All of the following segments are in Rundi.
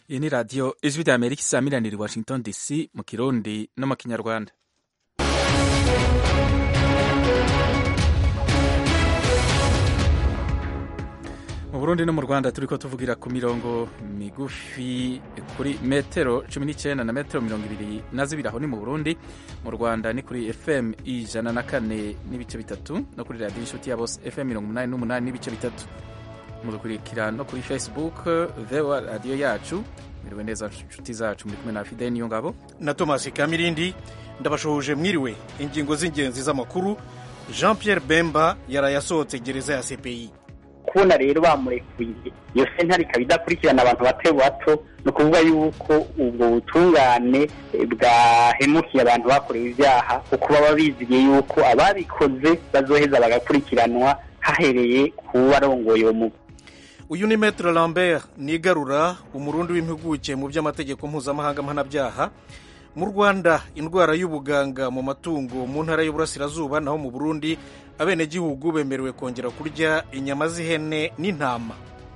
iyi ni radiyo ijwi rya amerika isaamiranira i washington dc mu kirundi no mu kinyarwanda mu burundi no mu rwanda turi ko tuvugira ku mirongo migufi kuri metero cumi n'icyenda na metero mirongo ibiri na zibiri aho ni mu burundi mu rwanda ni kuri fm ijana na kane n'ibice bitatu no kuri radiyo inshuti ya bose fm mirongo umunani n'umunani n'ibice bitatu mudukurikira no kuri facebook vewa radiyo yacu mwiriwe neza inshuti zacu muri kumwe na fide niyo ngabo na tomasi kamirindi ndabashohoje mwiriwe ingingo z'ingenzi z'amakuru jean pierre bemba yaraye asohotse gereza ya cpi kubona rero bamurekuye iyo sentare ikaba idakurikirana abantu bato bato ni ukuvuga yuko ubwo butungane bwahemukiye abantu bakorewe ibyaha kuko baba bizigiye yuko ababikoze bazoheza bagakurikiranwa hahereye ku barongoye uwo mugwi uyu ni metre lambert nigarura umurundi w'impuguke mu by'amategeko mpuzamahanga mpanabyaha mu rwanda indwara y'ubuganga mu matungo mu ntara y'uburasirazuba naho mu burundi abenegihugu bemerewe kongera kurya inyama z'ihene n'intama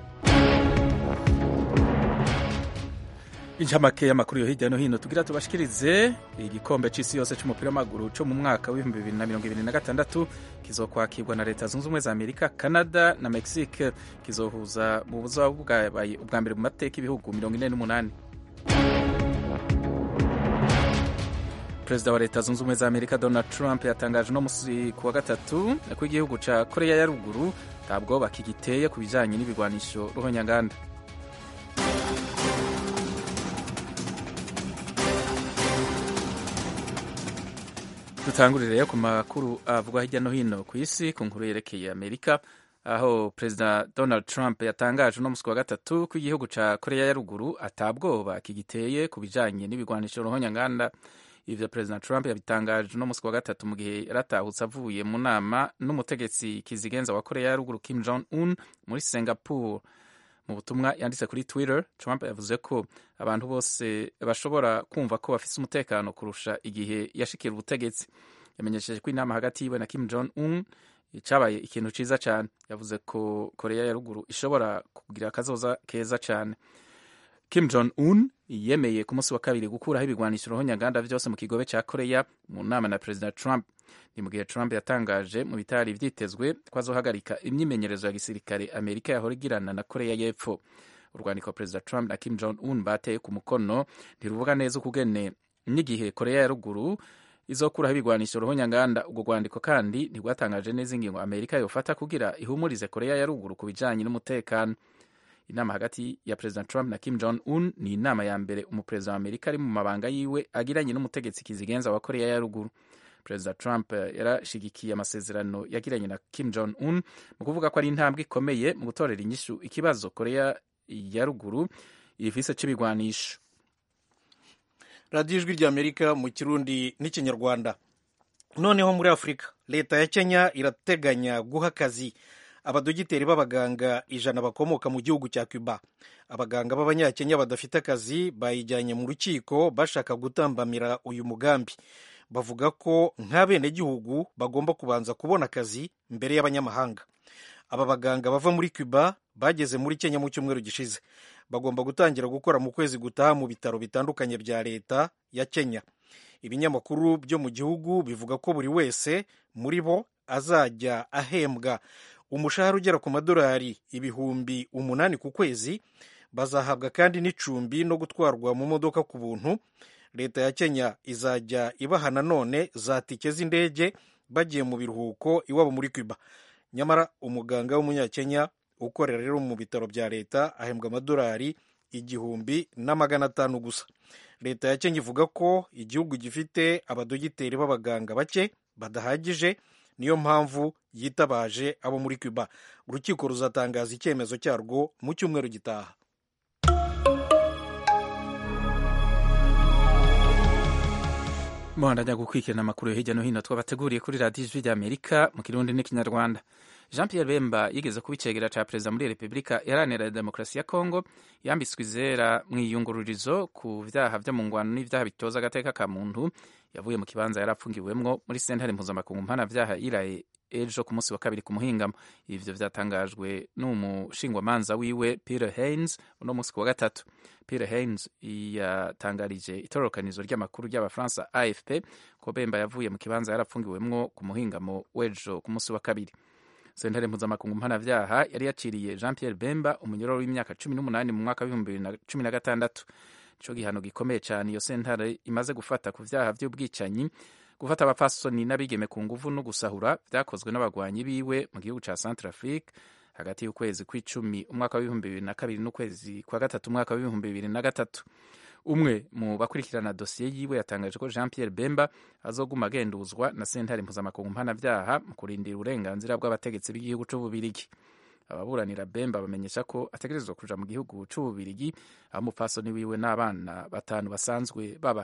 incamake y'amakuru yo hirya no hino tugira tubashikirize igikombe c'isi yose c'umupira w'amaguru co mu mwaka w'ibihumbi bibiri na mirongo ibiri na gatandatu kizokwakirwa na leta zunze ubumwe za amerika canada na mexique kizohuza mu buzoba bwabaye ubwa mbere mu mateka ibihugu mirongo ine n'umunani perezida wa leta zunze ubumwe za amerika donald trump yatangaje uno musi ku wa gatatu ko igihugu ca koreya ya ruguru ntabwo bakigiteye ku bijanye n'ibigwanisho ruhonyanganda dutangurire rero ku makuru avugwa hirya no hino ku isi ku nkuru yerekeye amerika aho perezida donald trump yatangaje uno musi wa gatatu ko igihugu ca koreya ya ruguru atabwoba kigiteye ku bijanye n'ibigwanisho ruhonyanganda ivyo perezida trump yabitangaje uno musi wa gatatu mu gihe yaratahutse avuye mu nama n'umutegetsi kizigenza wa koreya ya ruguru kim jong un muri singapore mu butumwa yanditse kuri twitter trump yavuze ko abantu bose bashobora kumva ko bafise umutekano kurusha igihe yashikira ubutegetsi yamenyesheje ko inama hagati yiwe na kim jong un cabaye ikintu ciza cane yavuze ko koreya ya ruguru ishobora kugira akazoza keza cane kim jong un yemeye ku munsi wa kabiri gukuraho ibigwanisho ruhonyanganda vyose mu kigobe ca koreya mu nama na perezida trump ni mu gihe trump yatangaje mu bitari vyitezwe ko azohagarika imyimenyerezo ya gisirikare amerika yahora igirana na koreya y'epfo urwandiko perezida trump na kim jong un bateye ku mukono ntiruvuga neza ukugene n'igihe koreya ya ruguru izokuraho ibigwanisho ruhonyanganda ubwo rwandiko kandi ntirwatangaje neza ingingo amerika yofata kugira ihumurize koreya ya ruguru ku bijanye n'umutekano inama hagati ya perezida trump na kim jong un ni inama ya mbere umuperezida wa amerika ari mu mabanga yiwe agiranye n'umutegetsi kizigenza wa koreya ya ruguru perezida trump yarashigikiye amasezerano yagiranye na kim jong un mu kuvuga ko ari intambwe ikomeye mu gutorera inyishu ikibazo koreya ya ruguru ifise c'ibigwanisho radiyo ijwi ry'amerika mu kirundi n'ikinyarwanda noneho muri afurika leta ya kenya irateganya guha akazi abadogiteri b'abaganga ijana bakomoka mu gihugu cya cuba abaganga b'abanyakenya badafite akazi bayijyanye mu rukiko bashaka gutambamira uyu mugambi bavuga ko nk'abenegihugu bagomba kubanza kubona akazi mbere y'abanyamahanga aba baganga bava muri cuba bageze muri kenya mu cyumweru gishize bagomba gutangira gukora mu kwezi gutaha mu bitaro bitandukanye bya leta ya kenya ibinyamakuru byo mu gihugu bivuga ko buri wese muri bo azajya ahembwa umushahara ugera ku madolari ibihumbi umunani ku kwezi bazahabwa kandi n'icumbi no gutwarwa mu modoka ku buntu leta ya kenya izajya ibaha nanone za tike z'indege bagiye mu biruhuko iwabo muri cuba nyamara umuganga w'umunyakenya ukorera rero mu bitaro bya leta ahembwa amadolari igihumbi na magana atanu gusa leta ya kenya ivuga ko igihugu gifite abadogiteri b'abaganga bake badahagije niyo mpamvu yitabaje abo muri cuba urukiko ruzatangaza icyemezo cyarwo mu cyumweru gitaha muhandanya gukurikirana amakuru yo hirya no hino twabateguriye kuri radiyo ijwi rya amerika mu kirundi n'ikinyarwanda jean pierre bemba yigeze kuba icegera ca perezida muri repubulika iharanira demokarasi ya kongo yambitswe izera mu iyungururizo ku vyaha vyo mu ngwano n'ivyaha bitoza agateka ka muntu yavuye mu kibanza yari apfungiwemwo muri sentare mpuzamakungu mpanavyaha iraye ejo ku munsi wa kabiri ku muhingamo ivyo vyatangajwe n'umushingwamanza wiwe peter haines uno munsi ku wa gatatu peter haines yatangarije itororokanizo ry'amakuru ry'abafaransa afp ko bemba yavuye mu kibanza yarapfungiwemwo ku muhingamo w'ejo ku munsi wa kabiri sentare mpuzamakungu mpanavyaha yari yaciriye jean pierre bemba umunyororo w'imyaka cumi n'umunani mu mwaka w'ibihumbi bibiri na cumi na gatandatu ico gihano gikomeye cane iyo sentare imaze gufata ku vyaha vy'ubwicanyi gufata abapfasoni n'abigeme ku nguvu no gusahura vyakozwe n'abagwanyi biwe mu gihugu ca centre afrique hagati y'ukwezi kw'icumi umwaka w'ibihumbi bibiri na kabiri n'ukwezi kwa gatatu umwaka w'ibihumbi bibiri na gatatu umwe mu bakurikirana dosiye yiwe yatangaje ko jean pierre bemba azoguma agenduzwa na sentare mpuzamakungu mpanavyaha mu kurindira uburenganzira bw'abategetsi b'igihugu c'ububirigi ababuranira bemba bamenyesha ko ategerezwa kuja mu gihugu c'ububirigi aho umupfasoni wiwe n'abana batanu basanzwe baba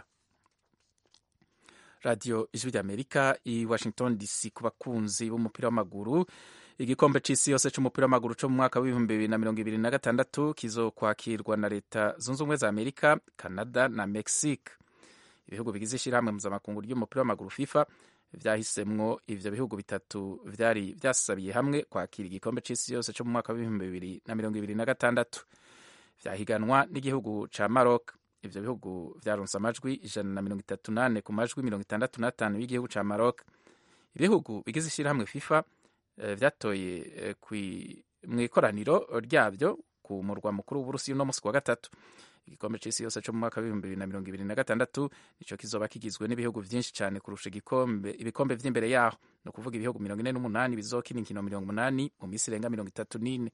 radiyo ijwi ry'amerika i washington dc ku bakunzi b'umupira w'amaguru igikombe c'isi yose c'umupira w'amaguru co mu mwaka w'ibihumbi bibiri na mirongo ibiri na gatandatu kizokwakirwa na leta zunze ubumwe za amerika canada na mexique ibihugu bigize ishirahamwe mpuzamakungu ry'umupira w'amaguru fifa vyahisemwo ivyo bihugu bitatu vyari vyasabiye hamwe kwakira igikombe c'isi yose co mu mwaka w'ibihumbi bibiri na mirongo ibiri na gatandatu vyahiganwa n'igihugu ca maroc ivyo bihugu vyaronse amajwi ijana na mirongo itatu nane ku majwi mirongo itandatu n'atanu y'igihugu ca maroc ibihugu bigize ishirahamwe fifa vyatoye mu ikoraniro ryabyo ku murwa mukuru w'uburusiya uno musi wa gatatu igikombe c'isi yose co mu mwaka w'ibihumbi bibiri na mirongo ibiri na gatandatu nico kizoba kigizwe n'ibihugu vyinshi cane kurusha igikombe ibikombe vy'imbere yaho ni ukuvuga ibihugu mirongo ine n'umunani bizokina inkino mirongo umunani mu misi irenga mirongo itatu n'ine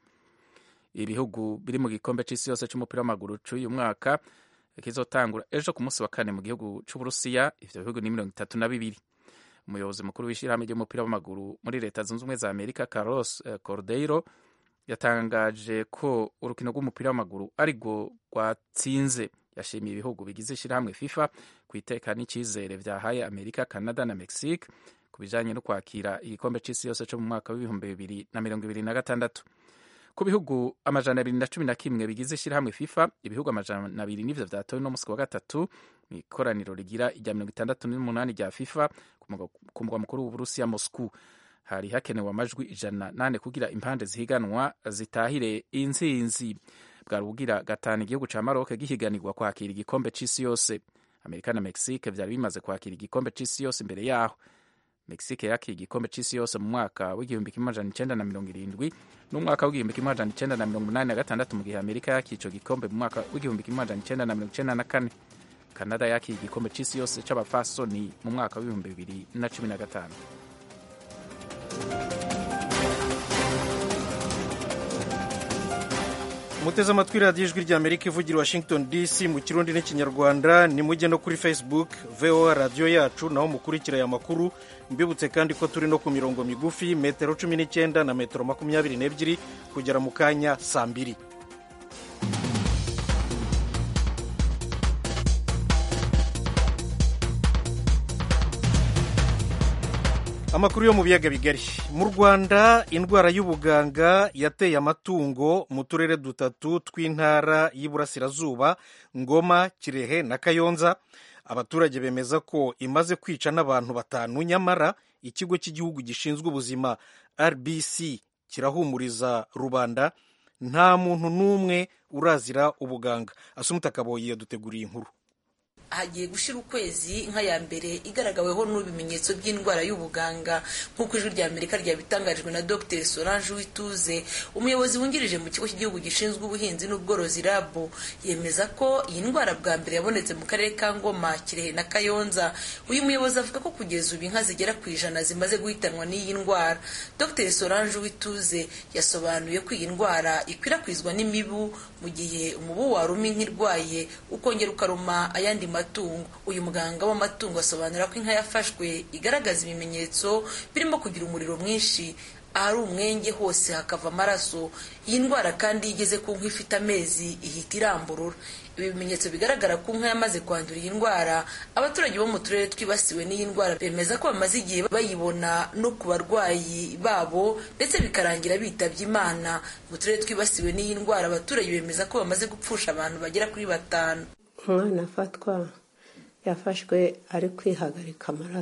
ibihugu biri mu gikombe c'isi yose c'umupira w'amaguru c'uyu mwaka kizotangura ejo ku munsi wa kane mu gihugu c'uburusiya ivyo bihugu ni mirongo itatu na bibiri umuyobozi mukuru w'ishyirahamwe ry'umupira w'amaguru muri leta zunze ubumwe za amerika carlos cordeiro yatangaje ko urukino rw'umupira w'amaguru ari rwo rwatsinze yashimiye ibihugu bigize ishyirahamwe fifa ku iteka n'icyizere vyahaye amerika canada na mexique ku bijanye no kwakira igikombe c'isi yose co mu mwaka w'ibihumbi bibiri na mirongo ibiri na gatandatu ku bihugu amajana abiri na cumi na kimwe bigize ishyirahamwe fifa ibihugu amajana abiri n'ivyo vyatowe no musi wa gatatu mu ikoraniro rigira irya mirongo itandatu n'umunani rya fifa ku mugwa mukuru w'uburusiya moscou hari hakenewe amajwi ijana nane kugira impande zihiganwa zitahire intsinzi bwari bugira gatanu igihugu ca maroc gihiganirwa kwakira igikombe c'isi yose amerika na mexique vyari bimaze kwakira igikombe c'isi yose imbere yaho mexique yakira igikombe c'isi yose mu mwaka w'igihumbi kimwe amajana icenda na mirongo irindwi n'umwaka w'igihumbi kimwe amajana icenda na mirongo umunani na gatandatu mu gihe amerika yakira ico gikombe mu mwaka w'igihumbi kimwe amajana icenda na mirongo icenda na kane kanada yakira igikombe c'isi yose c'abafasoni mu mwaka w'ibihumbi bibiri na cumi na gatanu muteze amatwi radiyo ijwi rya amerika ivugira washington dc mu kirundi n'ikinyarwanda nimujye no kuri facebook voa radiyo yacu naho mukurikira aya makuru mbibutse kandi ko turi no ku mirongo migufi metero cumi n'icyenda na metero makumyabiri n'ebyiri kugera mu kanya saa mbiri amakuru yo mu biyaga bigari mu rwanda indwara y'ubuganga yateye amatungo mu turere dutatu tw'intara y'iburasirazuba ngoma kirehe na kayonza abaturage bemeza ko imaze kwica n'abantu batanu nyamara ikigo cy'igihugu gishinzwe ubuzima rbc kirahumuriza rubanda nta muntu n'umwe urazira ubuganga asumuta kaboyi yaduteguriye inkuru hagiye gushira ukwezi inka ya mbere igaragaweho n'ibimenyetso by'indwara y'ubuganga nk'uko ijwi rya amerika ryabitangarijwe na dr solange wituze umuyobozi wungirije mu kigo cy'igihugu gishinzwe ubuhinzi n'ubworozi rabu yemeza ko iyi ndwara bwa mbere yabonetse mu karere ka ngoma kirehe na kayonza uyu muyobozi avuga ko kugeza ubu inka zigera ku ijana zimaze guhitanwa n'iyi ndwara dr solange wituze yasobanuye ko iyi ndwara ikwirakwizwa n'imibu mu gihe umubu waruma inka irwaye ukongera ukaruma ayandi matungo uyu muganga w'amatungo asobanura ko inka yafashwe igaragaza ibimenyetso birimo kugira umuriro mwinshi ahari umwenge hose hakava amaraso iyi ndwara kandi iyo igeze ku nka ifite amezi ihita iramburura ibi bimenyetso bigaragara ku nka yamaze kwandura iyi ndwara abaturage bo mu turere twibasiwe n'iyi ndwara bemeza ko bamaze igihe bayibona no ku barwayi babo ndetse bikarangira bitabye imana mu turere twibasiwe n'iyi ndwara abaturage bemeza ko bamaze gupfusha abantu bagera kuri batanu umwana afatwa yafashwe ari kwihagarika amaraso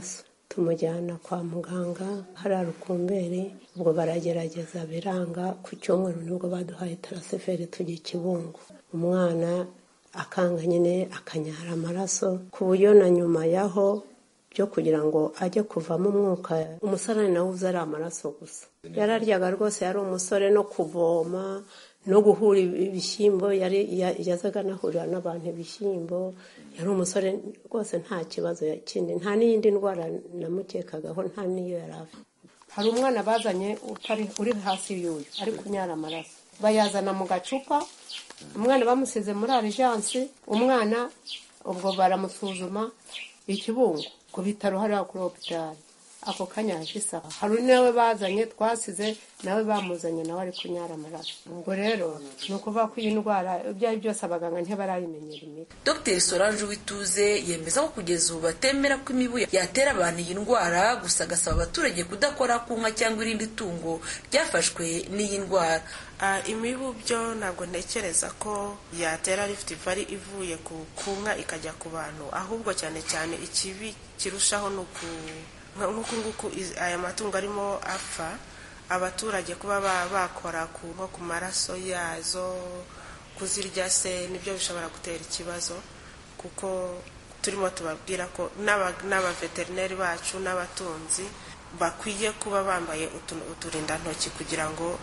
tumujyana kwa muganga hariya rukumberi ubwo baragerageza biranga ku cyumweru nibwo baduhaye tarasiferi tujya ikibungo umwana akanga nyine akanyara amaraso ku buryo na nyuma yaho byo kugira ngo ajye kuvamo umwuka umusarani nawe uza ari amaraso gusa yararyaga rwose yari umusore no kuvoma no guhura ibishyimbo yari yazaga anahurira n'abantu ibishyimbo yari umusore rwose nta kibazo kindi nta n'iyindi ndwara namukekagaho nta n'iyo yari afite hari umwana bazanye uri hasi y'uyu ari kunyara amaraso bayazana mu gacupa umwana bamusize muri arijansi umwana ubwo baramusuzuma ikibungo ku bitaro hariya kuri hopitali ako kanya hashize aha hari nawe bazanye twasize nawe bamuzanye nawe ari kunyara amaraso ubwo rero ni ukuvuga ko iyi ndwara ibyo ari byose abaganga ntibarayimenyera imiti dr solange wituze yemeza ko kugeza ubu batemera ko imibu yatera abantu iyi ndwara gusa agasaba abaturage kudakora ku nka cyangwa irindi tungo ryafashwe n'iyi ndwara imibu byo ntabwo ntekereza ko yatera rifite ivari ivuye ku nka ikajya ku bantu ahubwo cyane cyane ikibi kirushaho ni uku nk'uku nguku aya matungo arimo apfa abaturage kuba bakora nko ku maraso yazo kuzirya se nibyo bishobora gutera ikibazo kuko turimo tubabwira ko n'abaveterineri bacu n'abatunzi bakwiye kuba bambaye uturindantoki kugira ngo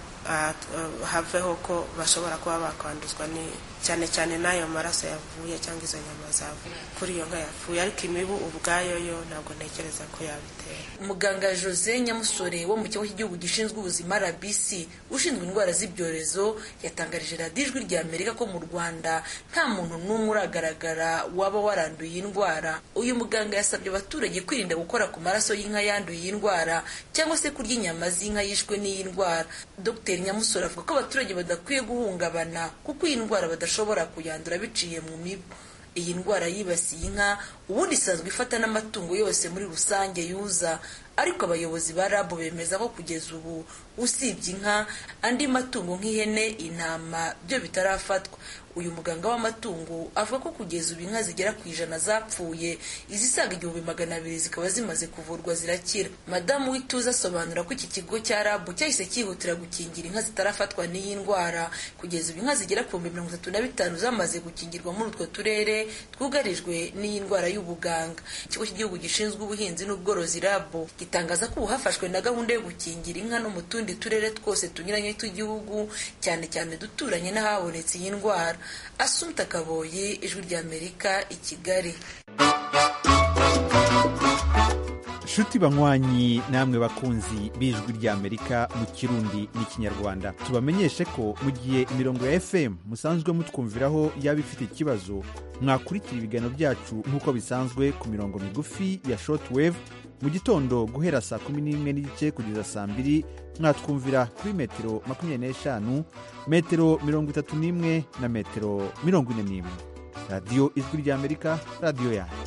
haveho ko bashobora kuba bakwanduzwa cyane cyane n'ayo maraso yavuye cyangwa izo nyama zavuye kuri iyo nka yapfuye ariko imibu ubwayo yo ntabwo ntekereza ko yabitera muganga jose nyamusore wo mu kigo cy'igihugu gishinzwe ubuzima rbc ushinzwe indwara z'ibyorezo yatangarije radiyo ijwi rya amerika ko mu rwanda nta muntu n'umwe uragaragara waba waranduye iyi ndwara uyu muganga yasabye abaturage kwirinda gukora ku maraso y'inka yanduye iyi ndwara cyangwa se kurya inyama z'inka yishwe n'iyi ndwara dr nyamusore avuga ko abaturage badakwiye guhungabana kuko iyi ndwara badashobora kuyandura biciye mu mibu iyi ndwara yibasiye inka ubundi isanzwe ifata n'amatungo yose muri rusange yuza ariko abayobozi ba rabu bemeza ko kugeza ubu usibye inka andi matungo nk'ihene intama byo bitarafatwa uyu muganga w'amatungo avuga ko kugeza ubu inka zigera ku ijana zapfuye izisaga igihumbi magana abiri zikaba zimaze kuvurwa zirakira madamu w'ituze asobanura ko iki kigo cya rabu cyahise cyihutira gukingira inka zitarafatwa n'iyi ndwara kugeza ubu inka zigera ku bihumbi mirongo itatu na bitanu zamaze gukingirwa muri utwo turere twugarijwe n'iyi ndwara y'ubuganga ikigo cy'igihugu gishinzwe ubuhinzi n'ubworozi rabu gitangaza ko ubu hafashwe na gahunda yo gukingira inka no mu tundi turere twose tunyuranye tw'igihugu cyane cyane duturanye n'ahabonetse iyi ndwara asumta kaboye ijwi ry'amerika i kigali nshuti banywanyi namwe bakunzi b'ijwi ry'amerika mu kirundi n'ikinyarwanda tubamenyeshe ko mu gihe imirongo ya fm musanzwe mutwumviraho yaba ifite ikibazo mwakurikira ibiganiro byacu nk'uko bisanzwe ku mirongo migufi ya shortwave mu gitondo guhera saa kumi n'imwe n'igice kugeza saa mbiri mwatwumvira kuri metero makumyabiri n'eshanu metero mirongo itatu n'imwe na metero mirongo ine n'imwe radiyo ijwi ry'amerika radiyo yanyu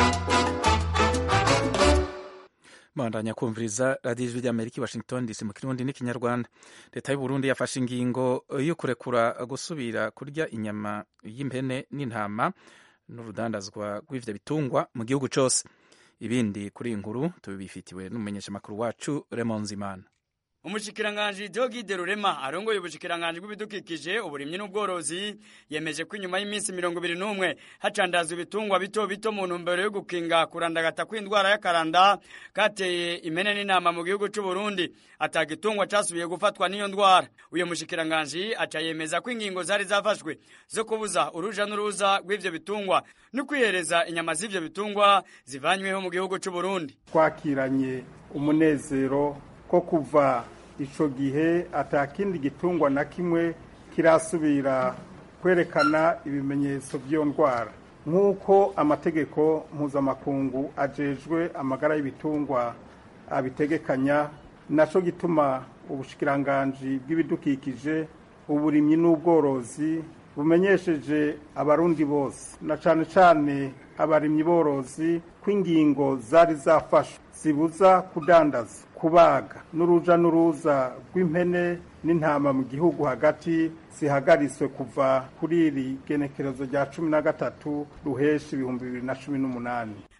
bandanya kumviriza radiyo ijwi ry'amerika i washington dc mu kirundi n'ikinyarwanda leta y'u burundi yafashe ingingo yo kurekura gusubira kurya inyama y'impene n'intama n'urudandazwa rw'ivyo bitungwa mu gihugu cose ibindi kuri iyi nkuru tubifitiwe n'umumenyeshamakuru wacu Raymond Zimana umushikiranganji Deogide Rurema arongoye ubushikiranganji bw'ibidukikije uburimyi n'ubworozi yemeje ko inyuma y'iminsi mirongo ibiri n'umwe hacandazwa ibitungwa bito bito mu ntumbero yo gukinga kurandagata kw'indwara y'akaranda kateye impene n'intama mu gihugu c'u Burundi ataga itungwa casubiye gufatwa n'iyo ndwara uyo mushikiranganji aca yemeza ko ingingo zari zafashwe zo kubuza uruja n'uruza rw'ivyo bitungwa no kwihereza inyama z'ivyo bitungwa zivanyweho mu gihugu c'u Burundi twakiranye umunezero ko kuva ico gihe atakindi gitungwa na kimwe kirasubira kwerekana ibimenyetso by'iyo ndwara nk'uko amategeko mpuzamakungu ajejwe amagara y'ibitungwa abitegekanya naco gituma ubushikiranganji bw'ibidukikije uburimyi n'ubworozi bumenyesheje abarundi bose na cane cane abarimyi borozi ko ingingo zari zafashwe zibuza kudandaza kubaga n'uruja n'uruza rw'impene n'intama mu gihugu hagati zihagaritswe kuva kuri iri genekerezo rya cumi na gatatu ruheshi ibihumbi bibiri na cumi n'umunani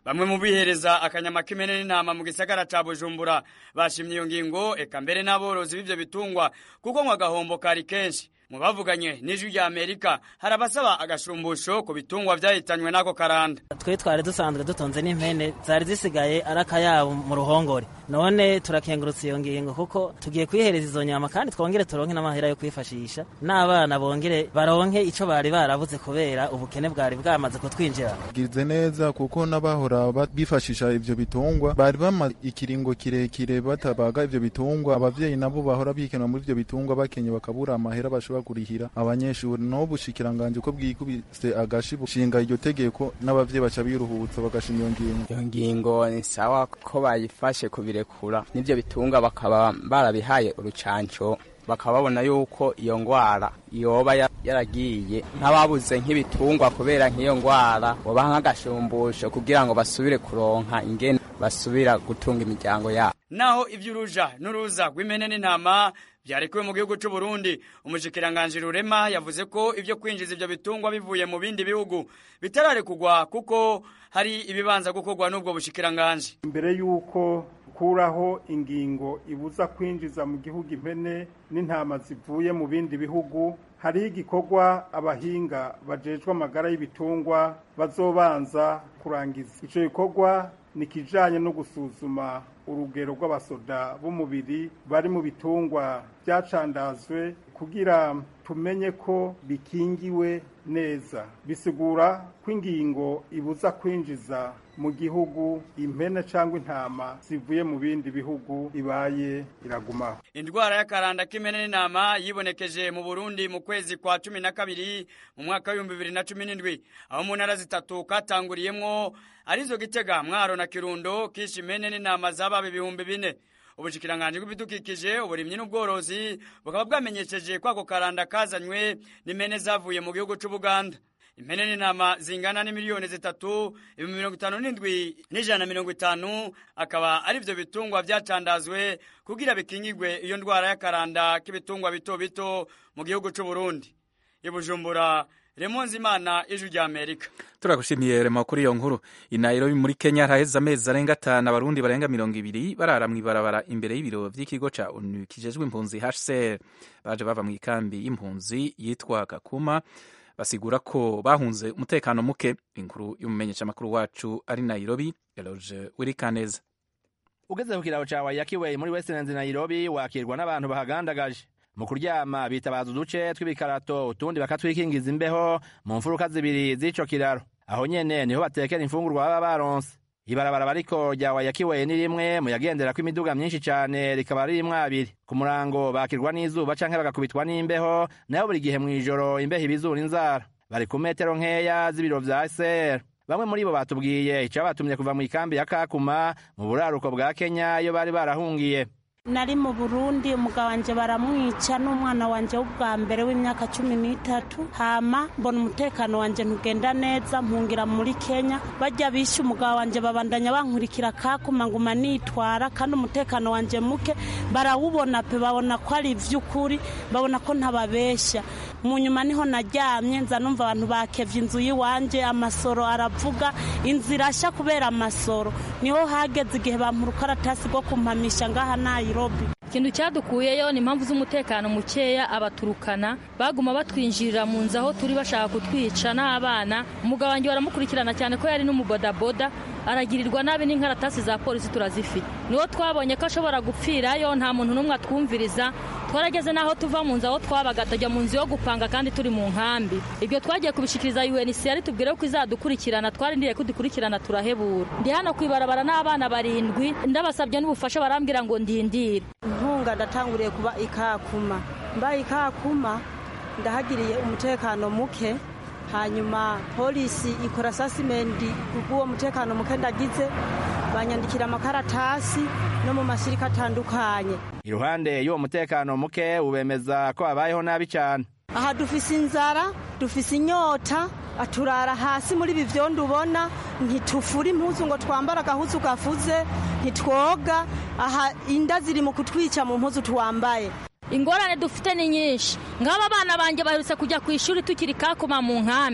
bamwe mu bihereza akanyama k'imene n'intama mu gisagara ca bujumbura bashimye iyo ngingo eka mbere n'aborozi b'ivyo bitungwa kuko ngo agahombo kari kenshi mu bavuganye n'ijwi rya amerika hari abasaba agashumbusho ku bitungwa vyahitanywe n'ako karanda twe twari dusanzwe dutonze n'impene zari zisigaye ari akayabo mu ruhongore none turakengurutse iyo ngingo kuko tugiye kwihereza izo nyama kandi twongere turonke n'amahera yo kwifashisha n'abana bongere baronke ico bari barabuze kubera ubukene bwari bwamaze kutwinjira gize neza kuko n'abahora bifashisha ivyo bitungwa bari bamaze ikiringo kirekire batabaga ivyo bitungwa abavyeyi nabo bahora bikenera muri ivyo bitungwa bakenye bakabura amahera bashobora kurihira abanyeshuri no bushikiranganje ko bwikubise agashi bushinga iryo tegeko n'abavyeyi baca biruhutsa bagashima iyo ngingo iyo ngingo ni sawa ko bayifashe kubirekura n'ivyo bitungwa bakaba barabihaye urucanco bakaba babona yuko iyo ngwara yoba yaragiye nk'ababuze nk'ibitungwa kubera nk'iyo ngwara bobaha nk'agashumbusho kugira ngo basubire kuronka ingene basubira gutunga imiryango yabo naho ivy'uruja n'uruza rw'impene n'intama vyarekuwe mu gihugu c'u Burundi umushikiranganji Rurema yavuze ko ivyo kwinjiza ivyo bitungwa bivuye mu bindi bihugu bitararekugwa kuko hari ibibanza gukorwa n'ubwo bushikiranganji mbere yuko kuraho ingingo ibuza kwinjiza mu gihugu impene n'intama zivuye mu bindi bihugu hariho igikorwa abahinga bajejwe amagara y'ibitungwa bazobanza kurangiza ico gikorwa ni kijanye no gusuzuma urugero rw'abasoda b'umubiri bari mu bitungwa byacandazwe kugira tumenye ko bikingiwe neza bisigura ko ingingo ibuza kwinjiza mu gihugu impene cyangwa intama zivuye mu bindi bihugu ibaye iragumaho indwara y'akaranda k'imene n'intama yibonekeje mu burundi mu kwezi kwa cumi na kabiri mu mwaka w'ibihumbi bibiri na cumi n'indwi aho mu ntara zitatu katanguriyemwo arizo gitega mwaro na kirundo kisha impene n'intama zababa ibihumbi bine ubushikiranganji bw'ibidukikije uburimyi n'ubworozi bukaba bwamenyesheje ko ako karanda kazanywe n'impene zavuye mu gihugu c'ubuganda impene n'intama zingana n'imiliyoni zitatu ibihumbi mirongo itanu n'indwi n'ijana na mirongo itanu akaba ari vyo bitungwa vyacandazwe kugira bikingigwe iyo ndwara y'akaranda k'ibitungwa bito bito mu gihugu c'uburundi ibujumbura remonzi imana ijwi rya amerika turagushimiye rema kuri iyo nkuru i nairobi muri kenya haheze amezi arenga atanu abarundi barenga mirongo ibiri barara mw'ibarabara imbere y'ibiro vy'ikigo ca onu kijejwe impunzi hcr baje bava mu ikambi y'impunzi yitwa kakuma basigura ko bahunze umutekano muke inkuru y'umumenyeshamakuru wacu ari nairobi eloge wirikaneza ugeze ku kiraro ca wayakiwe muri westlands nairobi wakirwa n'abantu bahagandagaje mu kuryama bitabaza uduce tw'ibikarato utundi bakatwikingiza imbeho mu mfuruka zibiri z'ico kiraro aho nyene niho batekera imfungurwa baba baronse ibarabara bariko rya wayakiwe ni rimwe mu yagenderako imiduga myinshi cane rikaba ririmwo abiri ku murango bakirwa n'izuba canke bagakubitwa n'imbeho nayo buri gihe mw'ijoro imbeho ibizura inzara bari ku metero nkeya z'ibiro vya ser bamwe muri bo batubwiye icabatumye kuva mu ikambi ya kakuma mu buraruko bwa kenya iyo bari barahungiye nari mu burundi umugabo wanjye baramwica n'umwana wanjye w'ubwa mbere w'imyaka cumi n'itatu hama mbona umutekano wanjye ntugenda neza mpungira muri kenya bajya bishe umugabo wanjye babandanya bankurikira kakuma nguma nitwara kandi umutekano wanjye muke barawubona pe babona ko ari iby'ukuri babona ko ntababeshya mu nyuma niho naryamye nza numva abantu bakevye inzu y'iwanje amasoro aravuga inzira irashya kubera amasoro niho hageze igihe bampa urukaratasi rwo kumpamisha ngaha nairobi ikintu cyadukuyeyo ni impamvu z'umutekano mukeya abaturukana baguma batwinjirira mu nzu aho turi bashaka kutwica n'abana umugabo wanjye baramukurikirana cyane ko yari n'umubodaboda aragirirwa nabi n'inkaratasi za polisi turazifite niwo twabonye ko ashobora gupfirayo nta muntu n'umwe atwumviriza twarageze n'aho tuva mu nzu aho twabaga tujya mu nzu yo gupanga kandi turi mu nkambi ibyo twagiye kubishikiriza UNHCR tubwire ko izadukurikirana twarindiriye ko dukurikirana turahebura ndi hano kwibarabara n'abana barindwi ndabasabye n'ubufasha barambwira ngo ndindire inkunga ndatanguriye kuba ikakuma mbaye ikakuma ndahagiriye umutekano muke hanyuma polisi ikora sasimenti kubw'uwo mutekano muke ndagize banyandikira amakaratasi no mu masirika atandukanye iruhande y'uwo mutekano muke ubemeza ko babayeho nabi cyane aha dufise inzara dufise inyota aturara hasi muri ibi vyondo ubona ntitufura impuzu ngo twambare agahuzu gafuze ntitwoga aha inda ziri mu kutwica mu mpuzu twambaye ingorane dufite ni nyinshi ngaba abana banjye baherutse kujya ku ishuri tukiri kakuma mu nkambi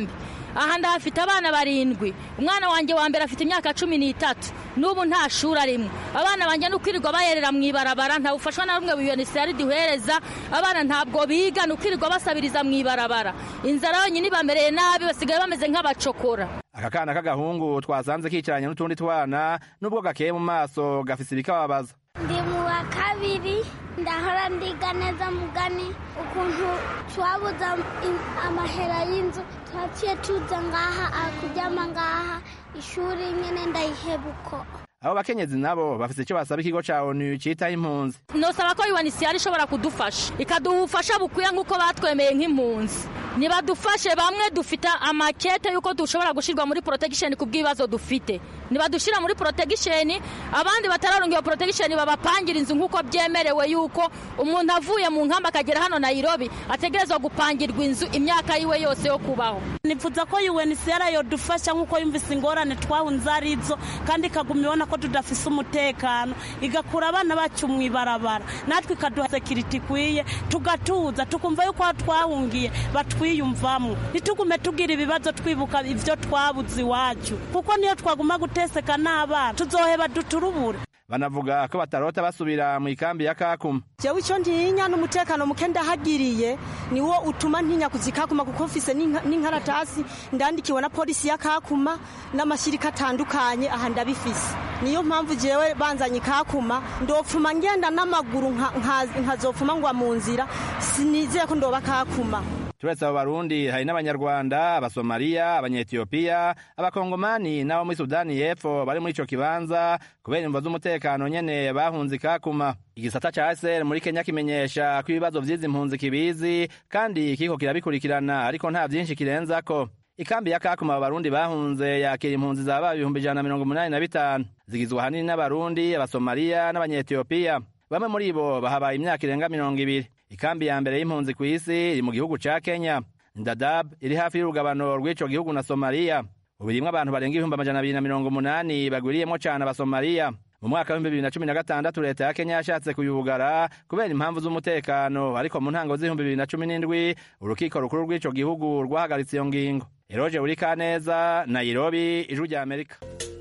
aha ndahafite abana barindwi umwana wanjye wa mbere afite imyaka cumi n'itatu n'ubu nta shuri arimo abana banjye ni ukwirirwa bayerera mu ibarabara nta bufashwa na bumwe buyonisiyari duhereza abana ntabwo biga ni ukwirirwa basabiriza mu ibarabara inzara yonyine ibamereye nabi basigaye bameze nk'abacokora aka kana k'agahungu twasanze kicaranye n'utundi twana nubwo gakeye mu maso gafise ibikababaza ndi mu wa kabiri ndahora ndiga neza mugani ukuntu twabuze amahera y'inzu twaciye tuza ngaha akuryama ngaha ishuri nyine ndayihebuko abo bakenyezi nabo bafise icyo basaba ikigo ca onu citaho impunzi nosaba ko yuwanisiyari ishobora kudufasha ikaduha ubufasha bukwiye nk'uko batwemeye nk'impunzi nibadufashe bamwe dufite amakete y'uko dushobora gushyirwa muri protection ku bw'ibibazo dufite nibadushyira muri protection abandi batararonga iyo protection babapangira inzu nk'uko byemerewe y'uko umuntu avuye mu nkamba akagera hano Nairobi ategerezwa gupangirwa inzu imyaka yiwe yose yo kubaho nifuza ko UNHCR yodufasha nk'uko yumvise ingorane twahunze arizo kandi ikaguma ibona ko tudafise umutekano igakura abana bacu mu ibarabara natwe ikaduha sekiriti ikwiye tugatuza tukumva yuko aho twahungiye batwiyumvamo ntitugume tugira ibibazo twibuka ibyo twabuze iwacu kuko niyo twaguma guteseka n'abana tuzoheba duturubure banavuga ko batarota basubira mu ikambi ya kakuma jewe icyo ntinya n'umutekano muke ndahagiriye niwo utuma ntinya kuzikakuma kuko mfise n'inkaratasi ndandikiwe na polisi ya kakuma n'amashyirika atandukanye aha ndabifise niyo mpamvu jewe banzanye kakuma ndopfuma ngenda n'amaguru nkazopfuma ngwa mu nzira sinizeye ko ndoba kakuma turetse abo barundi hari n'abanyarwanda abasomaliya abanyetiyopiya abakongomani n'abo muri sudani y'epfo bari muri ico kibanza kubera imvo z'umutekano nyene bahunze ikakuma igisata ca ASR muri Kenya kimenyesha ko ibibazo vy'izi mpunzi kibizi kandi kiko kirabikurikirana ariko nta vyinshi kirenzako ikambi ya kakuma abarundi bahunze yakira impunzi zaba ibihumbi ijana na mirongo umunani na bitanu zigizwe ahanini n'abarundi abasomaliya n'abanyetiyopiya bamwe muri bo bahabaye imyaka irenga mirongo ibiri ikambi ya mbere y'impunzi ku isi iri mu gihugu ca kenya ndadab iri hafi y'urugabano rw'ico gihugu na somaliya ubu irimwo abantu barenga ibihumbi amajana abiri na mirongo umunani bagwiriyemwo cane abasomaliya mu mwaka w'ibihumbi bibiri na cumi na gatandatu leta ya kenya yashatse kuyugara kubera impamvu z'umutekano ariko mu ntango z'ibihumbi bibiri na cumi n'indwi urukiko rukuru rw'ico gihugu rwahagaritse iyo ngingo eroje urikaneza nairobi ijwi rya amerika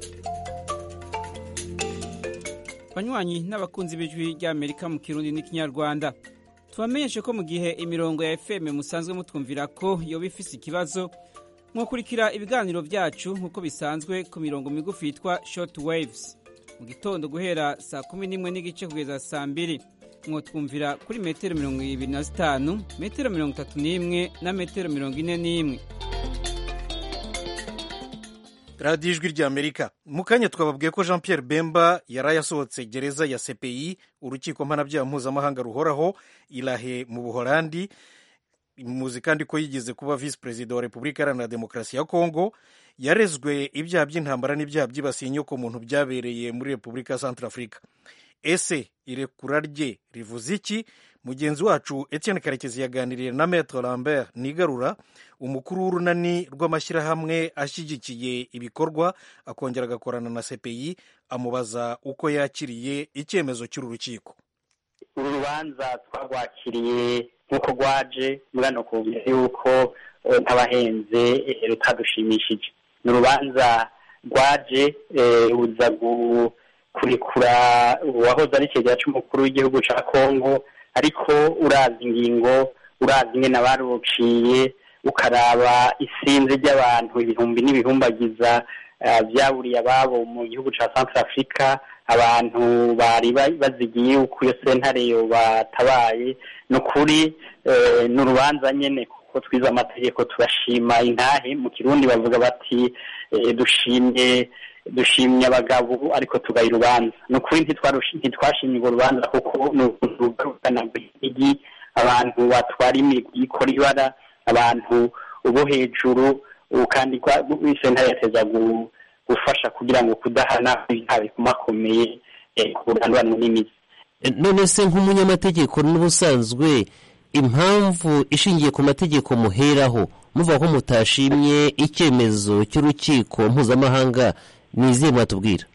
banywanyi n'abakunzi b'ijwi ry'amerika mu kirundi n'ikinyarwanda tubamenyeshe ko mu gihe imirongo ya fm musanzwe mutwumvira ko yoba ifise ikibazo mwakurikira ibiganiro byacu nk'uko bisanzwe ku mirongo migufi yitwa short waves mu gitondo guhera saa kumi n'imwe n'igice kugeza saa mbiri mwotwumvira kuri metero mirongo ibiri na zitanu metero mirongo itatu n'imwe na metero mirongo ine n'imwe radiyo ijwi ry'amerika mu kanya twababwiye ko jean Pierre bemba yari yasohotse gereza ya cpi urukiko mpanabyaha mpuzamahanga ruhoraho irahe mu buholandi muzi kandi ko yigeze kuba visi perezida wa repubulika iharanira demokarasi ya kongo yarezwe ibyaha by'intambara n'ibyaha byibasiye inyokomuntu byabereye muri repubulika ya santarafurika ese irekura rye rivuze iki mugenzi wacu etienne karekezi yaganiriye na metre lambert nigarura umukuru w'urunani rw'amashyirahamwe ashyigikiye ibikorwa akongera agakorana na cpi amubaza uko yakiriye icyemezo cy'uru rukiko uru rubanza twarwakiriye nk'uko rwaje murano kumva yuko ntabahenze rutadushimishije ni urubanza rwaje ruza kurekura uwahoze ari ikigega cy'umukuru w'igihugu cya kongo ariko urazi ingingo urazi ingene abaruciye ukaraba isinzi ry'abantu ibihumbi n'ibihumbagiza byaburiye ababo mu gihugu cya centre africa abantu bari bazigiye uko iyo sentare batabaye ni ukuri ni urubanza nyine kuko twize amategeko turashima intahe mu kirundi bavuga bati dushimye dushimye abagabo ariko tugaye urubanza ni ukuri ntitwashimye urwo rubanza kuko ni urugarukana igi abantu batwara imigwi ikora ibara abantu bo hejuru kandi sentare yateza gufasha kugira ngo kudahana ibyaha bikomakomeye kuranduranwa n'imizi none se nk'umunyamategeko n'ubusanzwe impamvu ishingiye ku mategeko muheraho muvuga ko mutashimye icyemezo cy'urukiko mpuzamahanga ni izihe mwatubwira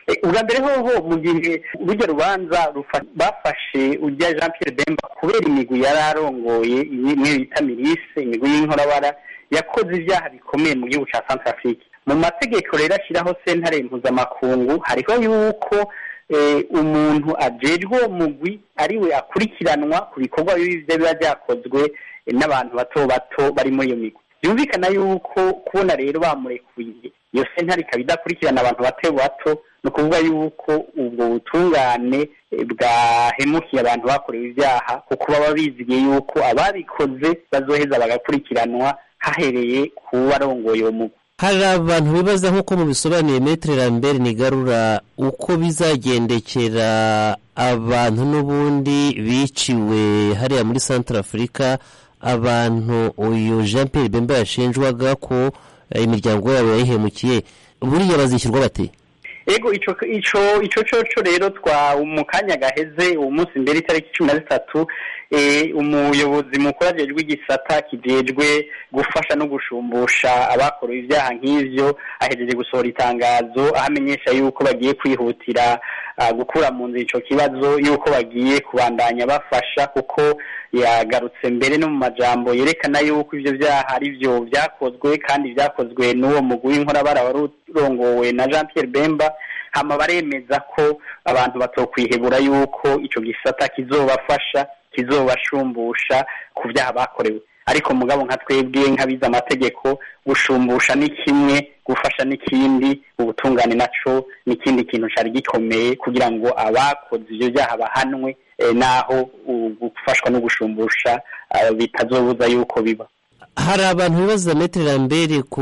ubwa mbere hoho mu gihe urujya rubanza bafashe ujya jean Pierre Bemba kubera imigwi yari arongoye imwe bita mirise imigwi y'inkorabara yakoze ibyaha bikomeye mu gihugu cya Central Afrique mu mategeko rero ashyiraho sentare mpuzamakungu hariho yuko umuntu ajejwe uwo mugwi ariwe akurikiranwa ku bikorwa biba biba byakozwe n'abantu bato bato bari muri iyo migwi byumvikana yuko kubona rero bamurekuye iyo sentare ikaba idakurikirana abantu bato bato ni ukuvuga yuko ubwo butungane bwahemukiye abantu bakorewe ibyaha kuko baba bizigiye yuko ababikoze bazoheza bagakurikiranwa hahereye ku barongoye uwo mugwi hari abantu bibaza nk'uko mubisobanuye metere lambert nigarura uko bizagendekera abantu n'ubundi biciwe hariya muri santara afurika abantu uyu jean Pierre bemba yashinjwaga ko imiryango yabo yayihemukiye buriya bazishyurwa bate ego ico ico ico coco rero twa mu kanya gaheze uwo munsi mbere itariki cumi na zitatu umuyobozi mukuru ajejwe igisata kijejwe gufasha no gushumbusha abakorewe ibyaha nk'ivyo ahejeje gusohora itangazo aho amenyesha yuko bagiye kwihutira gukura mu nzira ico kibazo yuko bagiye kubandanya bafasha kuko yagarutse mbere no mu majambo yerekana yuko ivyo vyaha ari vyo vyakozwe kandi vyakozwe n'uwo mugwi w'inkorabara wari urongowe na jean Pierre Bemba hama baremeza ko abantu batokwihebura yuko ico gisata kizobafasha kizobashumbusha ku byaha bakorewe ariko mugabo nka twebwe nk'abize amategeko gushumbusha ni kimwe gufasha n'ikindi ubutungane naco n'ikindi kintu cari gikomeye kugira ngo abakoze ivyo byaha bahanwe naho gufashwa no gushumbusha bitazobuza yuko biba hari abantu bibaza metere lambert ku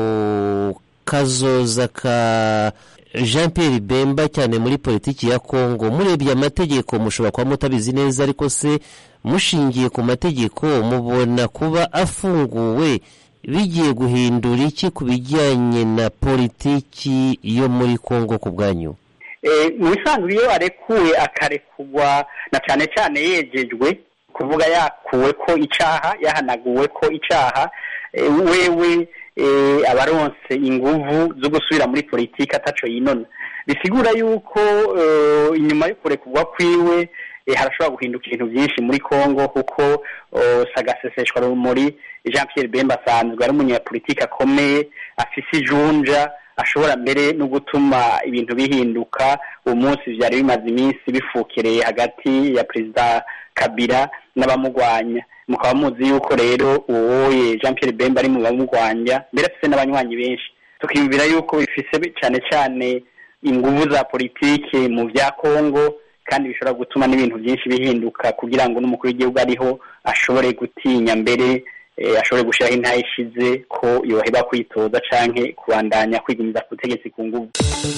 kazoza ka jean Pierre bemba cyane muri politiki ya kongo murebye amategeko mushobora kuba mutabizi neza ariko se mushingiye ku mategeko mubona kuba afunguwe bigiye guhindura iki ku bijyanye na politiki yo muri kongo ku bwanyu mu bisanzwe iyo arekuwe akarekugwa na cyane cyane yegejwe kuvuga yakuwe ko icyaha yahanaguwe ko icyaha wewe abaronse inguvu zo gusubira muri politiki ataco yinona bisigura yuko inyuma yo kurekurwa kwiwe harashobora guhinduka ibintu byinshi muri congo kuko sagaseseshwa rumuri jean Pierre Bemba asanzwe ari umunyapolitiki akomeye afise ijunja ashobora mbere no gutuma ibintu bihinduka uwo munsi byari bimaze iminsi bifukereye hagati ya perezida kabila n'abamugwanya mukaba muzi yuko rero uwoye jean Pierre Bemba ari mu bamugwanya mbere afise n'abanywanyi benshi tukiyumvira yuko bifise cyane cyane inguvu za politiki mu bya kongo kandi bishobora gutuma n'ibintu byinshi bihinduka kugira ngo n'umukuru w'igihugu ariho ashobore gutinya mbere ashobore gushyiraho intaye ishize ko yoheba kwitoza canke kubandanya kwigumiza ku butegetsi ku nguvu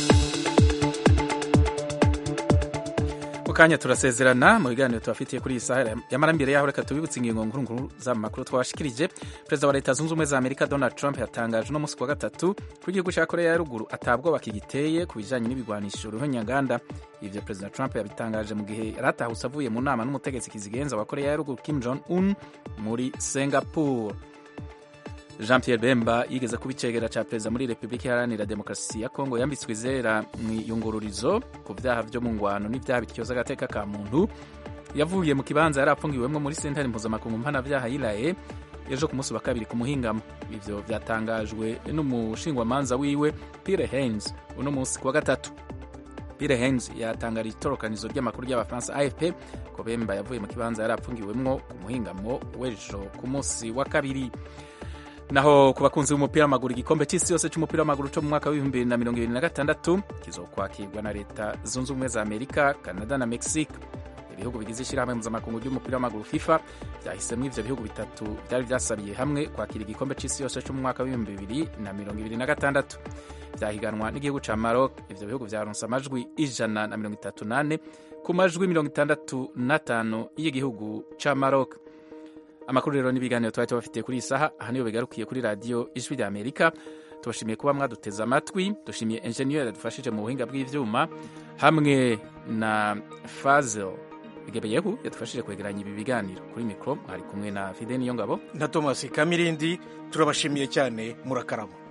kanya turasezerana mu biganiro tubafitiye kuri iyi saha yamara mbere yaho reka tubibutse ingingo nkuru nkuru z'amakuru twashikirije perezida wa leta zunze ubumwe za amerika donald trump yatangaje uno munsi wa gatatu ko igihugu cya korea ya ruguru atabwoba kigiteye ku bijyanye n'ibigwanisho ruhonyanganda ivyo perezida trump yabitangaje mu gihe yari atahutse avuye mu nama n'umutegetsi kizigenza wa korea ya ruguru kim jong un muri singapore jean Pierre Bemba yigeze kuba icegera ca perezida muri repubulika iharanira demokarasi ya kongo yambitswe izera mu iyungururizo ku vyaha vyo mu ngwano n'ivyaha bityoza agateka ka muntu yavuye mu kibanza yari apfungiwemwo muri sentare mpuzamakungu mpanavyaha yilaye ejo ku munsi wa kabiri ku muhingamo ivyo vyatangajwe n'umushingwamanza wiwe Pierre Haynes uno munsi kuwa gatatu Pierre Haynes yatangarije itorokanizo ry'amakuru ry'abafaransa AFP ko Bemba yavuye mu kibanza yari apfungiwemwo ku muhingamo w'ejo ku munsi wa kabiri naho ku bakunzi b'umupira w'amaguru igikombe cy'isi yose cy'umupira w'amaguru cyo mu mwaka w'ibihumbi bibiri na mirongo ibiri na gatandatu kizokwakirwa na leta zunze ubumwe za amerika canada na mexique ibihugu bigize ishyirahamwe mpuzamakungu ry'umupira w'amaguru fifa byahisemo ivyo bihugu bitatu byari byasabiye hamwe kwakira igikombe cy'isi yose cyo mu mwaka w'ibihumbi bibiri na mirongo ibiri na gatandatu byahiganwa n'igihugu ca maroc ivyo bihugu vyaronse amajwi ijana na mirongo itatu nane ku majwi mirongo itandatu n'atanu y'igihugu ca maroc amakuru rero n'ibiganiro twari tubafitiye kuri iyi saha aha niyo bigarukiye kuri radiyo ijwi rya amerika tubashimiye kuba mwaduteze amatwi dushimiye enjeniyeri yadufashije mu buhinga bw'ivyuma hamwe na fazel gebeyehu yadufashije kwegeranya ibi biganiro kuri mikoro mwari kumwe na fide niyo ngabo na thomas kamirindi turabashimiye cyane murakarama